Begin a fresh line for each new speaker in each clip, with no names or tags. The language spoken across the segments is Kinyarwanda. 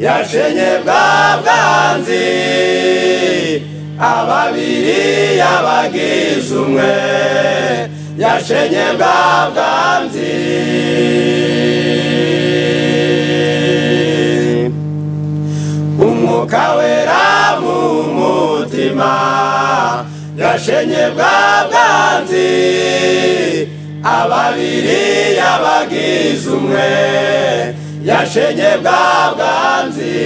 gashenye bwa bwanzi ababiri yabagize umwe yashenye bwa bwanzi umwuka wera mu mutima yashenye bwa bwanzi ababiri yabagize umwe yashenye bwa bwanzi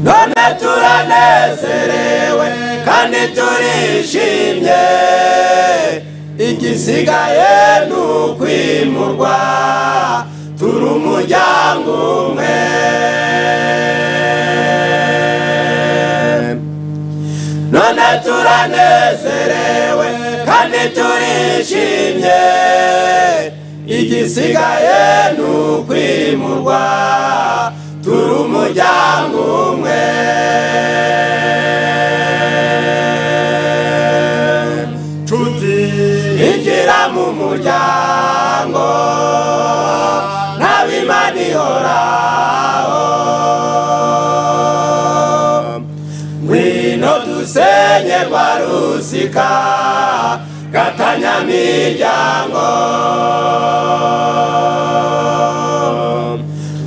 none turanezerewe kandi turishimye igisigaye ni ukwimurwa turi umuryango umwe none turanezerewe kandi turishimye igisigaye ni ukwimurwa turi umuryango umwe nshuti injira mu muryango ntabimana ihoraho ngwino dusenye rwa rusika gatanyamiryango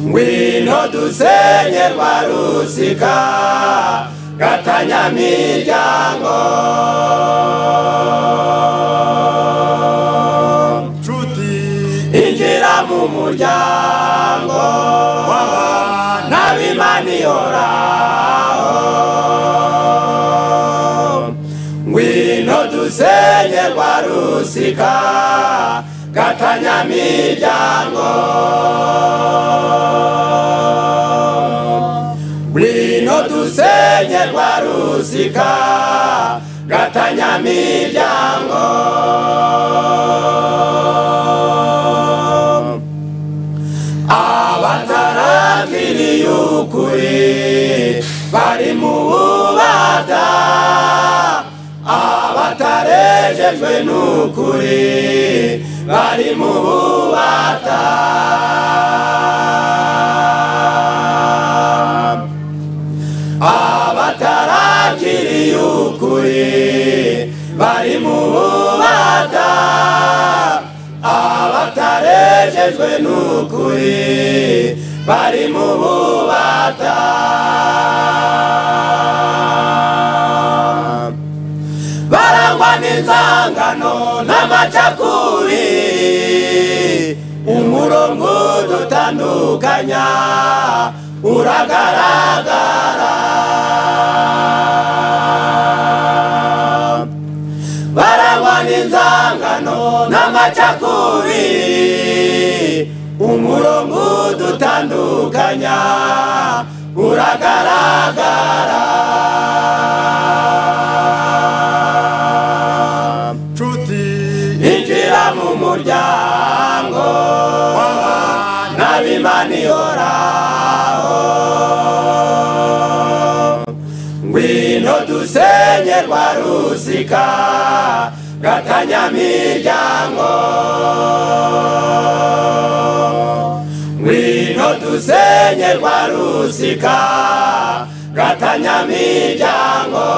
ngwino dusenye rwa rusika gatanyamiryango nshuti injira mu muryango n'abimana ihoraho ngwino dusenye rwa rusika gatanyamiryango ngwino dusenye rwa rusika gatanyamiryango abataragiriye ukuri bari mu bubata abatarejejwe n'ukuri bari mu bubata abataragiriye ukuri bari mu bubata abatarejejwe n'ukuri bari mu bubata barangwa n'inzangano n'amacakuri umurongo dutandukanya uragaragara barangwa n'inzangano n'amacakuri umurongo dutandukanya uragaragara nshuti injira mu muryango n'abimana ihoraho ngwino dusenye rwa rusika gatanyamiryango ngwino dusenye rwa rusika gatanyamiryango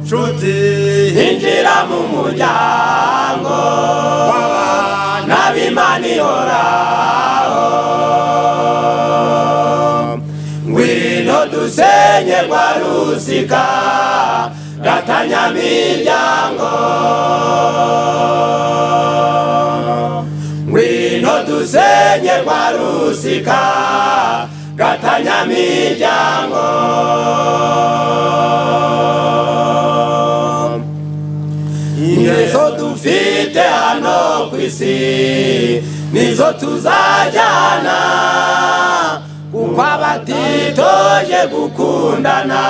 nshuti injira mu muryango n'abimana ihoraho ngwino dusenye rwa rusika gatanyamiryango ngwino dusenye rwa rusika gatanyamiryango ingeso dufite hano ku isi nizo tuzajyana kuko abatitoje gukundana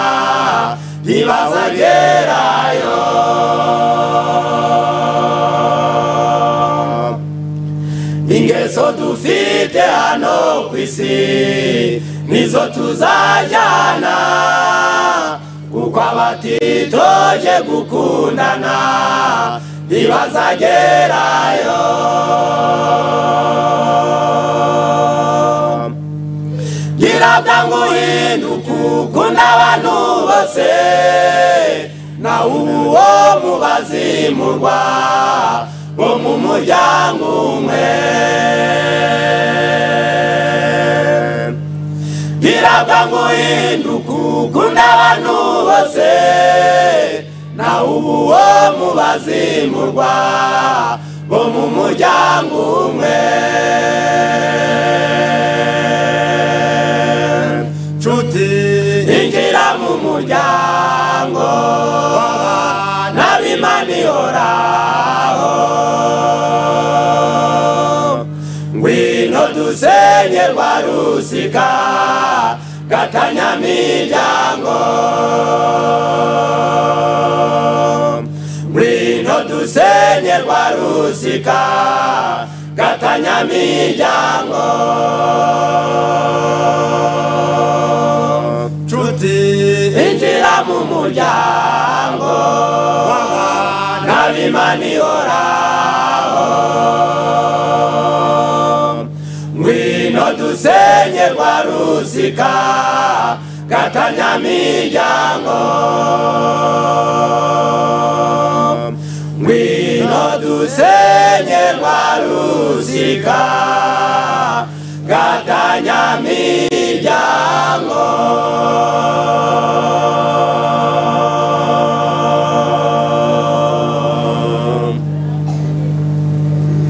ntibazagerayo ingeso dufite hano ku isi nizo tuzajyana kuko abatitoje gukundana ntibazagerayo ngira bwangu uhinduka ukunda abantu bose nawe ubu uwo mubazimurwa nko mu muryango umwe birava ngo uhinduka ukunda abantu bose nawe ubu uwo mubazimurwa bo mu muryango umwe
nshuti
injira mu muryango n'ab'imana ihoraho ngwino dusenye rwa rusika gatanyamiryango ngwino dusenye rwa rusika gatanyamiryango
nshuti
injira mu muryango n'abimana ihoraho ngwino dusenye rwa rusika gatanyamiryango ngwino dusenye rwa rusika gatanyamiryango